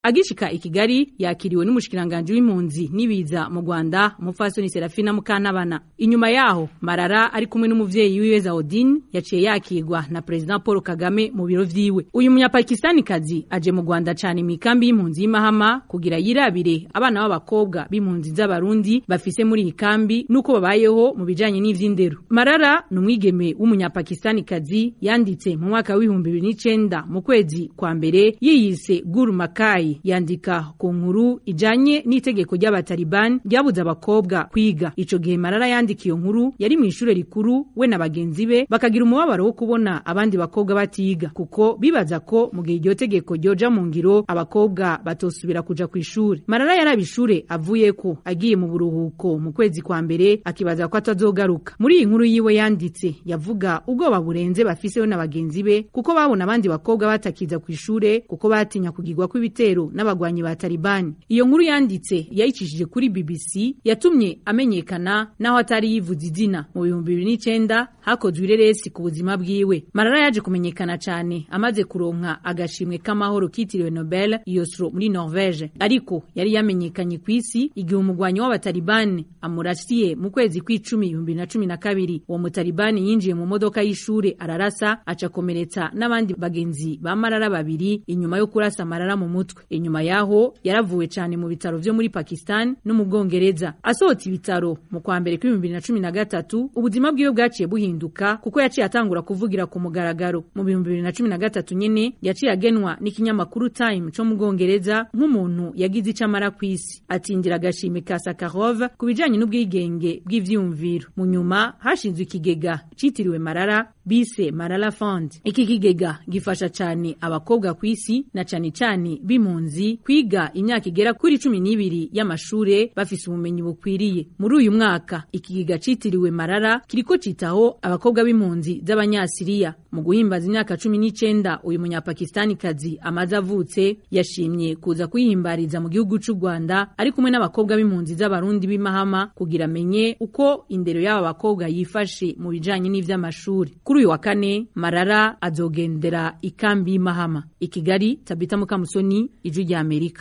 agishika i Kigali yakiriwe n'umushikiranganje w'impunzi n'ibiza mu Rwanda umupfasoni Serafina Mukantabana inyuma yaho Marara ari kumwe n'umuvyeyi wiwe Zaodine yaciye yakirwa na President Paul Kagame mu biro vyiwe uyu munyapakistani kazi aje mu Rwanda cane mikambi y'impunzi y'Imahama kugira yirabire abana b'abakobwa b'impunzi z'abarundi bafise muri iyi kambi nuko babayeho mu bijanye n'ivy'indero Marara ni umwigeme w'umunyapakistani kazi yanditse mu mwaka w'ibihumbi bibiri n'icenda mu kwezi kwa mbere yiyise Guru Makai yandika ku nkuru ijanye n'itegeko ry'abataliban ryabuze abakobwa kwiga ico gihe Marara yandika iyo nkuru yari mu ishure rikuru we na bagenzi be bakagira umubabaro wo kubona abandi bakobwa batiga kuko bibaza ko mu gihe iryo tegeko ryoja mu ngiro abakobwa batosubira kuja ku ishure Marara yaraba ishure avuye ko agiye mu buruhuko mu kwezi kwa mbere akibaza ko atazogaruka muri iyi nkuru yiwe yanditse yavuga ubwoba burenze bafiseho na bagenzi be kuko babona abandi bakobwa batakiza ku ishure kuko batinya kugirwa kw'ibitero n'abagwanyi ba Taliban iyo nkuru yanditse yayicishije kuri BBC yatumye amenyekana naho atari yivuze izina mu bihumbi bibiri n'icenda hakozwe ireresi ku buzima bwiwe Marara yaje kumenyekana cane amaze kuronka agashimwe k'amahoro kitiriwe Nobel Oslo muri Norvege ariko yari yamenyekanye ku isi igihe umugwanyi w'abatalibani amurasiye mu kwezi kw'icumi ibihumbi na cumi na kabiri uwo mutalibani yinjiye mu modoka y'ishure ararasa acakomeretsa n'abandi bagenzi ba Marara babiri inyuma yo kurasa Marara mu mutwe inyuma yaho yaravuwe cane mu bitaro vyo muri Pakistan no mu Bwongereza asohotse ibitaro mu kwa mbere kw'ibihumbi bibiri na cumi na gatatu ubuzima bwiwe bwaciye buhinduka kuko yaciye atangura kuvugira ku mugaragaro mu bihumbi bibiri na cumi na gatatu nyene yaciye agenwa n'ikinyamakuru Time co mu Bwongereza nk'umuntu yagize ico amara kw'isi atindira agashimwe ka Sakharov ku bijanye n'ubwigenge bw'ivyumviro mu nyuma hashinzwe ikigega citiriwe Marara bise Marala Fund iki kigega gifasha cane abakobwa kw'isi na cane cane b'impunzi kwiga imyaka igera kuri cumi n'ibiri y'amashure bafise ubumenyi bukwiriye muri uyu mwaka ikigega citiriwe Marara kiriko citaho abakobwa b'impunzi z'abanyasiriya mu guhimbaza imyaka cumi n'icenda uyu munyapakistani kazi amaze avutse yashimye kuza kuyihimbariza mu gihugu c'u Rwanda ari kumwe n'abakobwa b'impunzi z'abarundi b'imahama kugira amenye uko indero y'aba bakobwa yifashe mu bijanye n'ivy'amashuri kuri uyu wa kane Marara azogendera ikambi y'Imahama i Kigali Tabita Mukamusoni ijwi rya Amerika